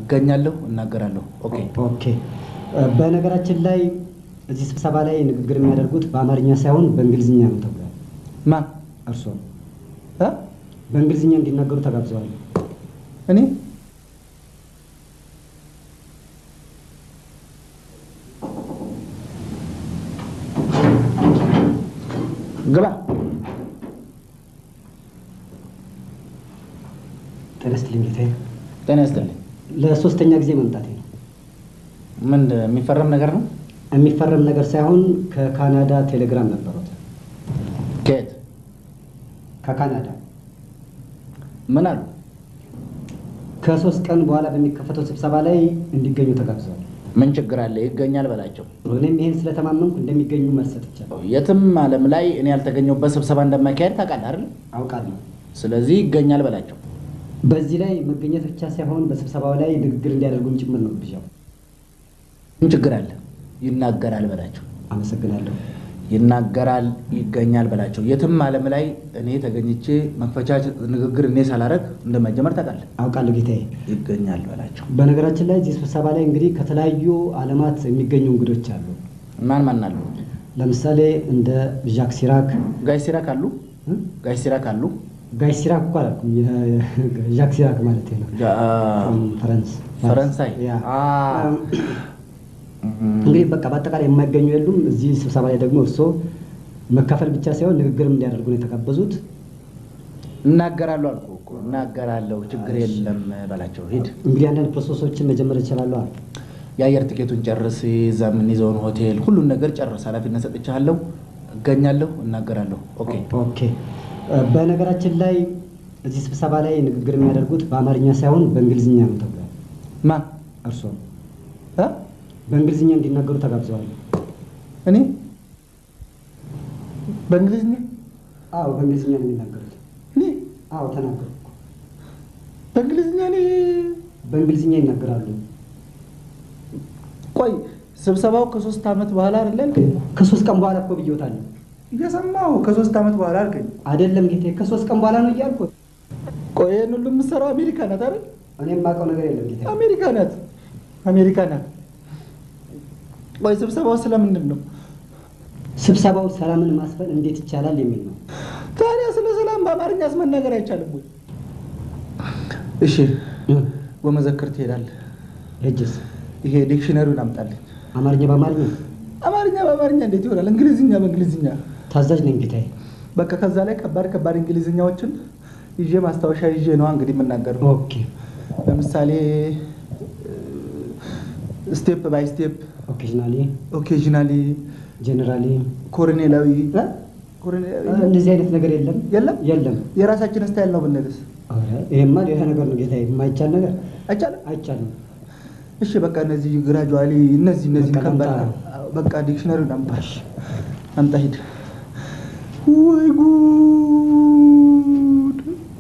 እገኛለሁ፣ እናገራለሁ። ኦኬ ኦኬ። በነገራችን ላይ እዚህ ስብሰባ ላይ ንግግር የሚያደርጉት በአማርኛ ሳይሆን በእንግሊዝኛ ነው ተብሏል። ማን? እርስዎ እ? በእንግሊዝኛ እንዲናገሩ ተጋብዘዋል። እኔ ግባ። ጤና ይስጥልኝ ጌታዬ። ጤና ይስጥልኝ። ለሶስተኛ ጊዜ መምጣቴ ነው። ምን የሚፈረም ነገር ነው? የሚፈረም ነገር ሳይሆን ከካናዳ ቴሌግራም ነበሩት። ከየት? ከካናዳ ምን አሉ? ከሶስት ቀን በኋላ በሚከፈተው ስብሰባ ላይ እንዲገኙ ተጋብዘዋል። ምን ችግር አለ? ይገኛል በላቸው። እኔም ይህን ስለተማመንኩ እንደሚገኙ መልስ ሰጥቻለሁ። የትም ዓለም ላይ እኔ ያልተገኘሁበት ስብሰባ እንደማካሄድ ታውቃለህ አይደል? አውቃለሁ። ስለዚህ ይገኛል በላቸው። በዚህ ላይ መገኘት ብቻ ሳይሆን በስብሰባው ላይ ንግግር እንዲያደርጉም ጭምር ነው ብዣው። ምን ችግር አለ? ይናገራል በላቸው። አመሰግናለሁ። ይናገራል፣ ይገኛል በላቸው። የትም ዓለም ላይ እኔ ተገኝቼ መክፈቻ ንግግር እኔ ሳላረግ እንደማይጀመር ታውቃለህ። አውቃለሁ ጌታዬ። ይገኛል በላቸው። በነገራችን ላይ እዚህ ስብሰባ ላይ እንግዲህ ከተለያዩ ዓለማት የሚገኙ እንግዶች አሉ። ማን ማን አሉ? ለምሳሌ እንደ ዣክ ሲራክ ጋይ ሲራክ አሉ። እ? ጋይ ሲራክ አሉ። ጋይ ሲራክ እኮ አላልኩም፣ የ- ዣክ ሲራክ ማለት ነው። ጃ- ፈረንስ ፈረንሳይ ያ። አ፣ እንግዲህ በቃ በአጠቃላይ የማይገኙ የሉም። እዚህ ስብሰባ ላይ ደግሞ እርስዎ መካፈል ብቻ ሳይሆን ንግግርም እንዲያደርጉ ነው የተጋበዙት። እናገራለሁ አልኩህ እኮ እናገራለሁ። ችግር የለም በላቸው። ሂድ። እንግዲህ አንዳንድ ፕሮሰሶችን መጀመር ይችላሉ። የአየር ትኬቱን ጨርስ፣ እዛ የምንይዘውን ሆቴል፣ ሁሉን ነገር ጨርስ። ኃላፊነት ሰጥቻለሁ። እገኛለሁ፣ እናገራለሁ። ኦኬ ኦኬ። በነገራችን ላይ እዚህ ስብሰባ ላይ ንግግር የሚያደርጉት በአማርኛ ሳይሆን በእንግሊዝኛ ነው ተብሏል። ማን? እርስዎ እ? በእንግሊዝኛ እንዲናገሩ ተጋብዘዋል። እኔ በእንግሊዝኛ አዎ በእንግሊዝኛ ነው የሚናገሩት። እኔ አዎ ተናገሩ። በእንግሊዝኛ እኔ በእንግሊዝኛ ይናገራሉ። ቆይ ስብሰባው ከሶስት ዓመት በኋላ አይደለ አልከኝ? ከሶስት ቀን በኋላ እኮ ብዬዎታለሁ። እየሰማሁ ከሶስት ዓመት በኋላ አልከኝ። አይደለም ጌቴ፣ ከሶስት ቀን በኋላ ነው እያልኩት። ቆይ ይህን ሁሉ የምትሰራው አሜሪካ ናት አይደል? እኔ የማውቀው ነገር የለም ጌቴ። አሜሪካ ናት፣ አሜሪካ ናት። ቆይ ስብሰባው ስለምንድን ነው? ስብሰባው ሰላምን ማስፈን እንዴት ይቻላል የሚል ነው። ታዲያ ስለ ሰላም በአማርኛስ መናገር አይቻልም ወይ? እሺ ወመዘክር ትሄዳለህ። ሄጅስ ይሄ ዲክሽነሪውን አምጣልኝ። አማርኛ በአማርኛ አማርኛ በአማርኛ እንዴት ይሆናል? እንግሊዝኛ በእንግሊዝኛ ታዛዥ ነኝ ጌታዬ። በቃ ከዛ ላይ ከባድ ከባድ እንግሊዝኛዎችን ይዤ ማስታወሻ ይዤ ነዋ እንግዲህ የምናገር ነው። ኦኬ ለምሳሌ ስቴፕ ባይ ስቴፕ፣ ኦኬዥናሊ፣ ኦኬዥናሊ፣ ጀነራሊ ኮሎኔላዊ እ? ኮሎኔላዊ እንደዚህ አይነት ነገር የለም የለም። የለም። የራሳችን ስታይል ነው ብንልስ ኧረ ይሄማ ሌላ ነገር ነው ጌታዬ። የማይቻል ነገር አይቻልም? አይቻልም። እሺ በቃ እነዚህ ግራጁዋሊ እነዚህ እነዚህ በቃ ከባድ ላምጣ። በቃ ዲክሽነሪውን አምጣ አምጣ ሂድ። ወይ ጉድ!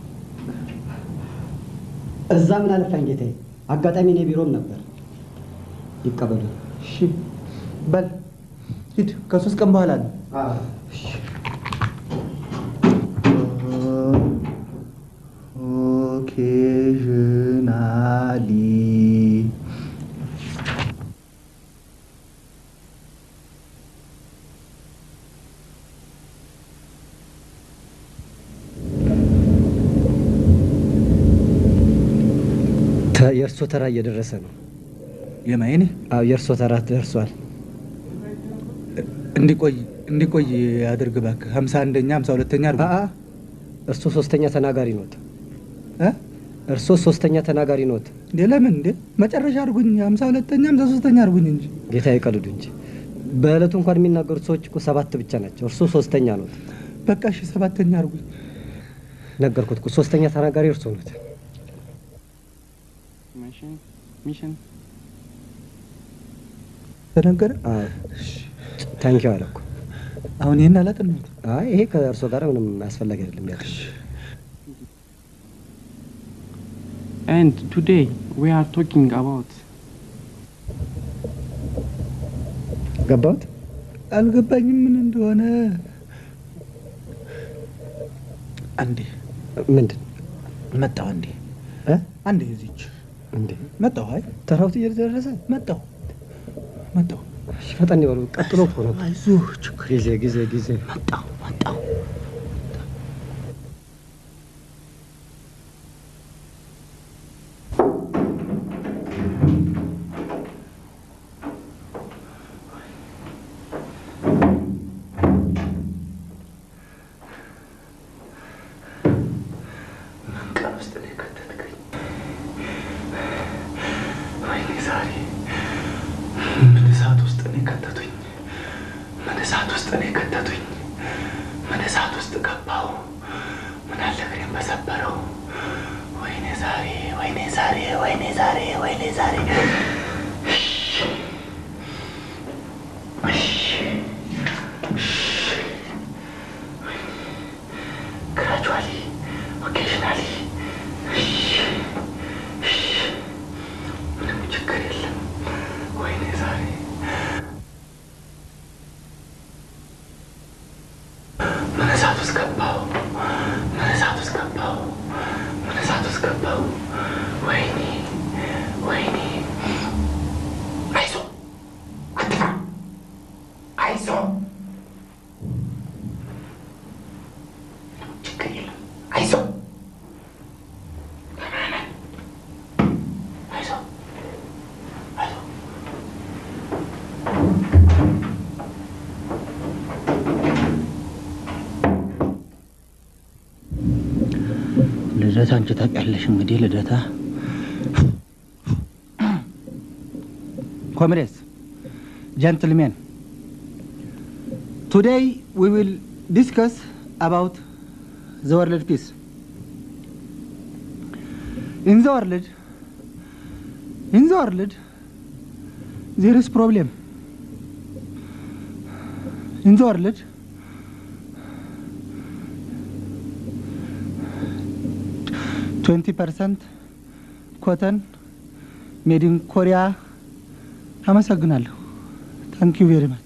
እዛ ምን አለፋኝ ጌታዬ፣ አጋጣሚ እኔ ቢሮም ነበር። ይቀበሉ። እሺ በል ሂድ። ከሶስት ቀን በኋላ ነው። ኦኬዥናሊ የእርሶ ተራ እየደረሰ ነው። የማይኔ አዎ የእርሶ ተራ ደርሷል። እንዲቆይ እንዲቆይ አድርግ እባክህ። ሀምሳ አንደኛ ሀምሳ ሁለተኛ አድርጉ። አአ እርሶ ሶስተኛ ተናጋሪ ኖት። እ? እርሶ ሶስተኛ ተናጋሪ ኖት። እንዴ ለምን እንዴ? መጨረሻ አድርጉኝ። ሀምሳ ሁለተኛ ሀምሳ ሶስተኛ አድርጉኝ እንጂ ጌታ ይቀልዱ እንጂ በዕለቱ እንኳን የሚናገሩት ሰዎች እኮ ሰባት ብቻ ናቸው። እርሶ ሶስተኛ ኖት። በቃ እሺ ሰባተኛ አድርጉኝ። ነገርኩት እኮ ሶስተኛ ተናጋሪ እርሶ ኖት። ተነገረ። ታንኪው አለ እኮ። አሁን ይህን አላጠናሁት። አይ ይሄ ከእርሶ ጋር ምንም አስፈላጊ አይደለም። ያለ And today we are talking about ገባሁት። አልገባኝም ምን እንደሆነ። አንዴ ምንድን መጣሁ። አንዴ እ? አንዴ እዚች እንዴ መጣሁ። አይ ተራውት እየደረሰ መጣሁ መጣሁ። እሺ፣ ፈጠን ይበሉ። ቀጥሎ እኮ ነው። አይዞህ ችግር ጊዜ ጊዜ ጊዜ መጣሁ መጣሁ። ቀን ውስጥ ነው የከተትከኝ። ወይኔ ዛሬ ምን እሳት ውስጥ ነው የከተቱኝ? ምን እሳት ውስጥ ነው የከተቱኝ? ምን እሳት ውስጥ ገባሁ? ምን አለ እግሬን በሰበረው? ወይኔ ዛሬ ወይኔ ዛሬ ወይኔ ዛሬ ወይኔ ዛሬ ግራጁዋሊ ኦኬሽናሊ ምንም ችግር የለም። ወይኔ ዛሬ ምን እሳት ውስጥ ገባሁ? ምን እሳት ውስጥ ገባሁ? ምን እሳት ውስጥ ገባሁ? ወይኔ ወይኔ። አይዞህ አትፍራ፣ አይዞህ ችግር የለም። አይዞህ ደህና ነን። አይዞህ አይዞህ ልደታ አንቺ ታውቂያለሽ እንግዲህ ልደታ ኮምሬስ ጀንትልሜን ቱዴይ ዊ ዊል ዲስከስ አባውት ዘ ወርልድ ፒስ ኢን ዘ ወርልድ ኢን ዘ ወርልድ ዜር ኢዝ ፕሮብሌም ኢን ዘ ወርልድ ትዌንቲ ፐርሰንት ኮተን ሜድ ኢን ኮሪያ። አመሰግናለሁ። ታንክ ዩ ቬሪ ማች